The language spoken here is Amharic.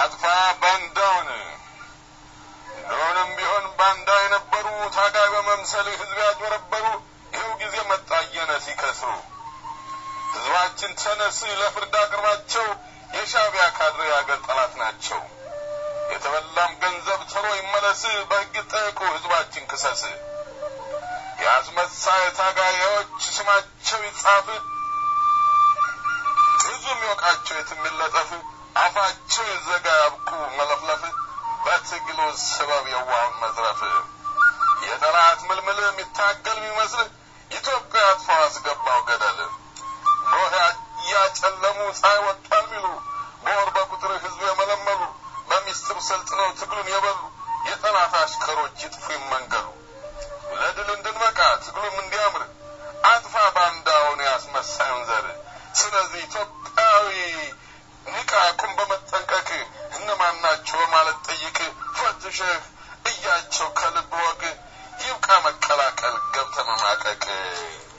አጥፋ ባንዳውን ድሮንም ቢሆን ባንዳ የነበሩ ታጋይ በመምሰል ህዝብ ያጭበረበሩ ይኸው ጊዜ መጣ እየነ ሲከስሩ ህዝባችን ተነስ ለፍርድ አቅርባቸው የሻዕቢያ ካድሬ አገር ጠላት ናቸው። የተበላም ገንዘብ ቶሎ ይመለስ በሕግ ጠይቁ ህዝባችን ክሰስ። የአስመሳይ ታጋዮች ስማቸው ይጻፍ ህዝብ የሚወቃቸው የትም ይለጠፍ አፋቸው ይዘጋ ያብቁ መለፍለፍ በትግሉ ሰበብ የዋውን መዝረፍ የጠላት ምልምል የሚታገል የሚመስል ኢትዮጵያ አጥፋው አስገባው ገደል ኖህ እያጨለሙ ፀሐይ ወጥቷል ሚሉ በወር በቁጥር ህዝብ የመለመሉ በሚስጥር ሰልጥነው ትግሉን የበሉ የጠላት አሽከሮች ይጥፉ ይመንገሉ ለድል እንድንበቃ ትግሉም እንዲያምር አጥፋ ባንዳውን ያስመሳዩን ዘር ስለዚህ ኢትዮጵያዊ ንቃ ቁም በመጠንቀቅ እነማን ናቸው በማለት ጠይቅ ፈትሸህ እያቸው ከልብ ወግ ይብቃ መቀላቀል ገብተ መማቀቅ